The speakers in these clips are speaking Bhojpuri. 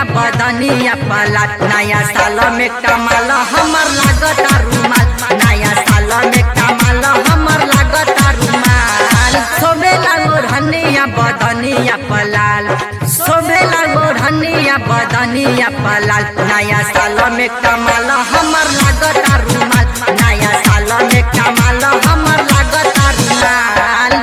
बदनिया पलाल नया साल में कमाल हमर लागता रुमाल नया साल में कमाल हमर लागता रुमाल सोबेला ओढ़निया बदनिया पलाल सोबेला ओढ़निया बदनिया पलाल नया साल में कमाल हमर लागता रुमाल नया साल में कमाल हमर लागता रुमाल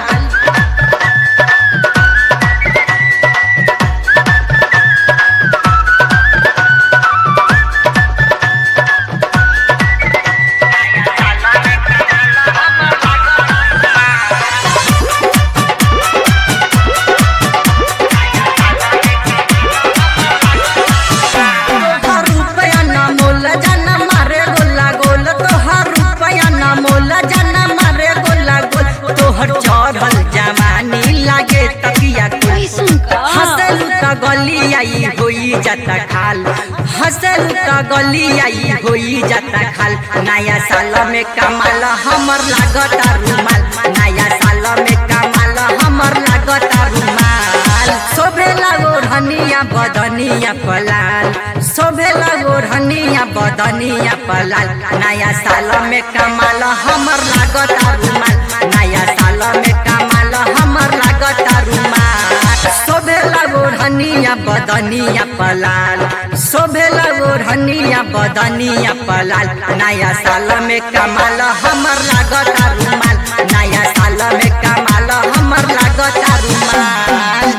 तोहर रुपया न मोल जाना मारे गोला गोल तोहर रुपया न मोल जाना मारे गोला गोल तोहर चढ़ल जवानी लागे तकिया कोई कैसन का हंसलू त गली आई होई जाता खाल हंसलू त गली आई होई जाता खाल नया साल में कमाल हमर लागता रुमाल नया साल में कमाल हमर लागता रुमाल शोभेला ओढ़निया बदनिया पलाल शोभेला ओढ़निया बदनिया पलाल नया साल में कमाल हमर लागता रुमाल नया साल में कमाल हमर लागता रुमाल शोभेला ओढ़निया बदनिया पलाल शोभेला ओढ़निया बदनिया पलाल नया साल में कमाल हमर लागता रुमाल नया साल में कमाल हमर लागता रुमाल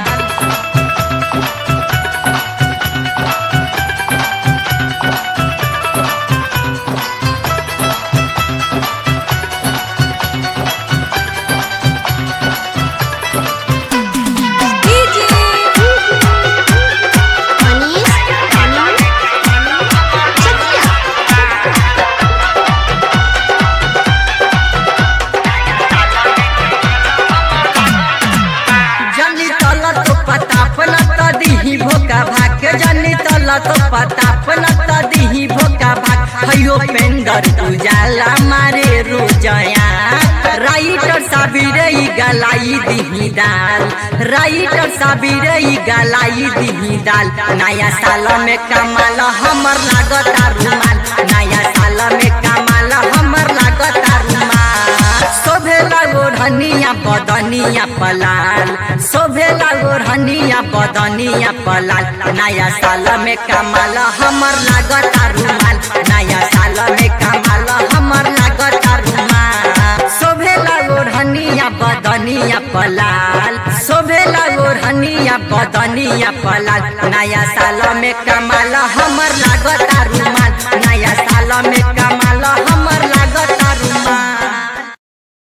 डीजे मनीष चकिया जनी तल तो पताप न त दिही भोका भाग जनी तल तो पताप न त दिही भोका भाग हयो पेंदर उजाला मारे रोजया राइटर साबिरे ई गलाई दिही दाल राइटर साबिरे ई गलाई दिही दाल नया साल में कमाल हमर लागता रुमाल नया साल में कमाल हमर लागता रुमाल शोभेला ओढ़निया बदनिया पलाल शोभेला ओढ़निया बदनिया पलाल नया साल में कमाल हमर लागता रुमाल नया साल में कमाल हमर लागता रुमाल शोभेला ओढ़निया बदनिया पलाल शोभेला ओढ़निया बदनिया पलाल नया साल में कमाल हमर लागता रुमाल नया साल में